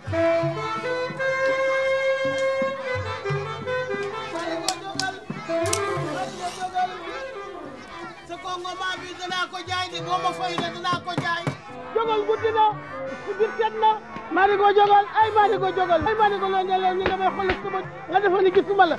sa kongo maa bi danaa ko jaay di boo ma fay ne danaa ko jaay jogal guddi na si biir set na maa di ko jogal ay maa di ko jogal ay maa di ko loon ñi nga may xool sama nga defa ni gisuma la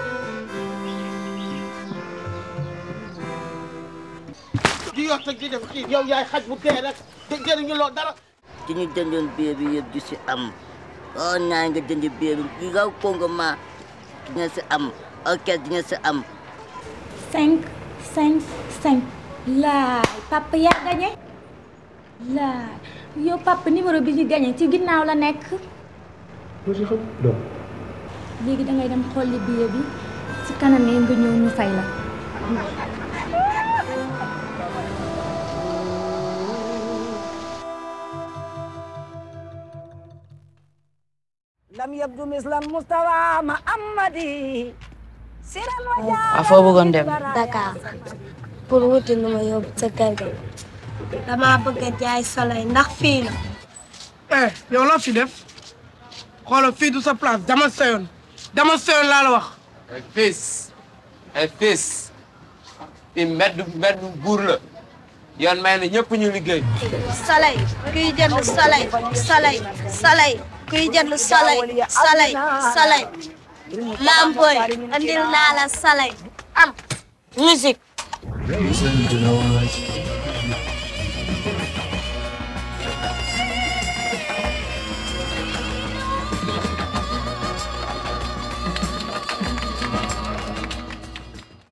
di yott ak di def kii yow yaay xaj bu tee rek te jëriñu loo dara ci ñu jëndoon billet bi yëpp du si am oo naa nga jënd billet bi ki raw Congo ma dina si am orchestre dina si am cinq cinq cinq laay papa yaa gagné laay yow papa numéro bi ñu gagné ci ginnaaw la nekk lu si xam doom léegi da ngay dem xolli billet bi ci kanam yi nga ñëw ñu fay la lam yabdu mislan mustawa ma amadi siran wa a foo bëggoon dem Dakar pour wuti lu ma yóbbu sa kër ga dama bëgg a jaay soleil ndax fii la eh yow loo fi def xoolal fii du sa place dama seyoon dama seyoon laa la wax ay fils ay fils fi mbedd mbedd buur la yoon may na ñëpp ñu liggéey soleil kuy jënd soleil soleil soleil kuy jënd soleil soleil soleil lampoy andil naa la soleil am musique Listen to noise